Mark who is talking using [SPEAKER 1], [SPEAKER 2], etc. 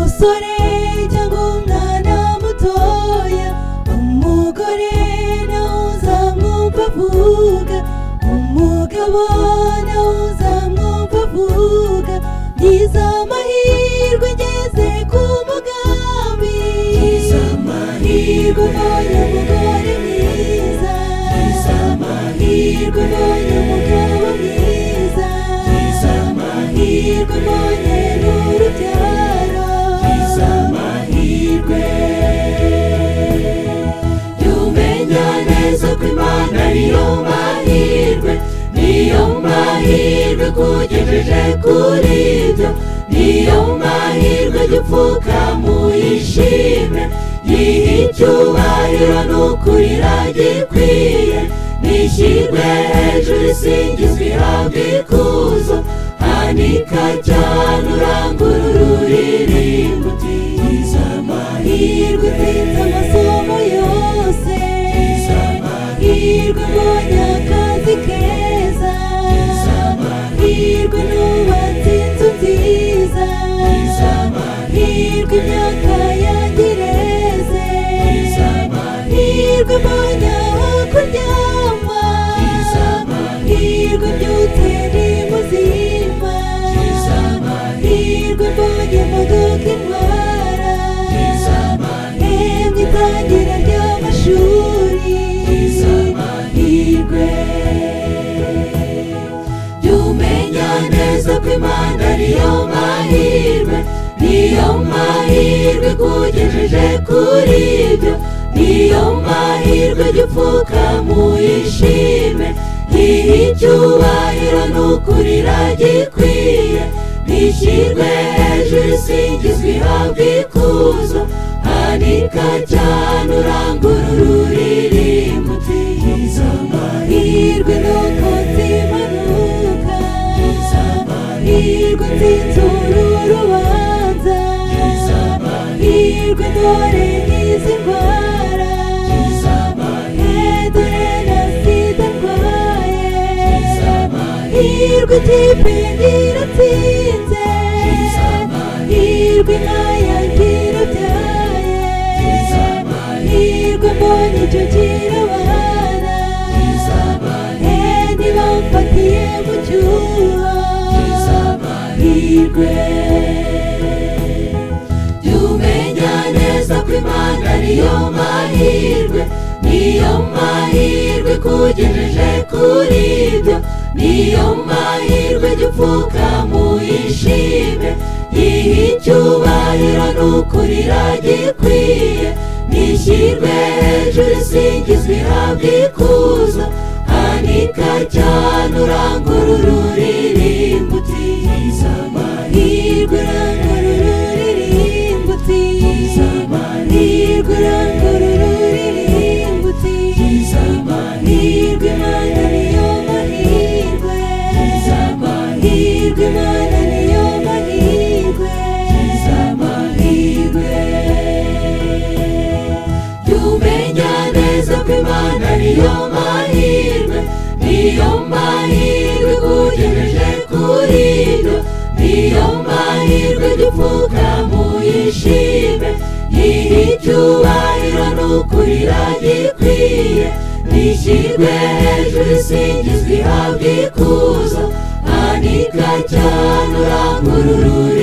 [SPEAKER 1] umusoreja nk'umwana mutoya umugore nawuza mwumva avuga umugabo nawuza mwumva avuga ngize amahirwe ngeze ku mugambi ngize amahirwe mbonye umugore mwiza ngize amahirwe mbonye umugabo mwiza ngize amahirwe mbonye n'urubyaro ngize amahirwe Tumenya neza ko imana niyo mahirwe niyo mahirwe kugejeje kuri byo niyo mahirwe gipfukamuyishime yiha icyubahiro n'ukuri iragikwiye nishyirwe hejuru isingizwe ihabwa ikuzo hanika cyane urangurure ururirimbo uti "Ngize amahirwe mfite amasomo yose amahirwe mbonye akazi keza amahirwe nubatse inzu nziza amahirwe imyaka yangireze amahirwe mbonye aho kuryama amahirwe mbyutse ndi muzima amahirwe mbonye imodoka intwara hemwe itangira ry'amashuri amahirwe jya umenya neza ko imana niyo mahirwe niyo mahirwe kugejeje kuri ibyo niyo mahirwe jya upfukamuyishime yiha icyubahiro n'ukuri iragikwiye nishyirwe hejuru isingizwe ihabwa ikuzo hanika cyane urangurure ururirimbo uti "Ngize amahirwe nuko nzimanuka amahirwe nzitura urubanza amahirwe dore nkizi indwara edore na sida ndwaye amahirwe ikipe nyiratsinze amahirwe ntayagira byaye amahirwe mbonye icyo kirabana hendi bamfatiye mu cyuho amahirwe jya umenya neza ko imana niyo mahirwe niyo mahirwe kugejeje kuri ibyo niyo mahirwe jya upfukamuyishime yiha icyubahiro n'ukuri iragikwiye nishyirwe hejuru isingizwe ihabwa ikuzo hanika cyane urangurure ururirimbo uti "Ngize amahirwe urangurure ururirimbo uti "Ngize amahirwe urangurure ururirimbo uti "Ngize amahirwe imana niyo mahirwe ngize amahirwe imana niyo mahirwe ngize amahirwe tumenya neza ko imana niyo mahirwe niyo mahirwe kugejeje kuri ibyo niyo mahirwe dupfuka muyishime yiha icyubahiro n'ukuri iragikwiye nishyirwe hejuru isingizwe ihabwa ikuzo hanika cyane urangurure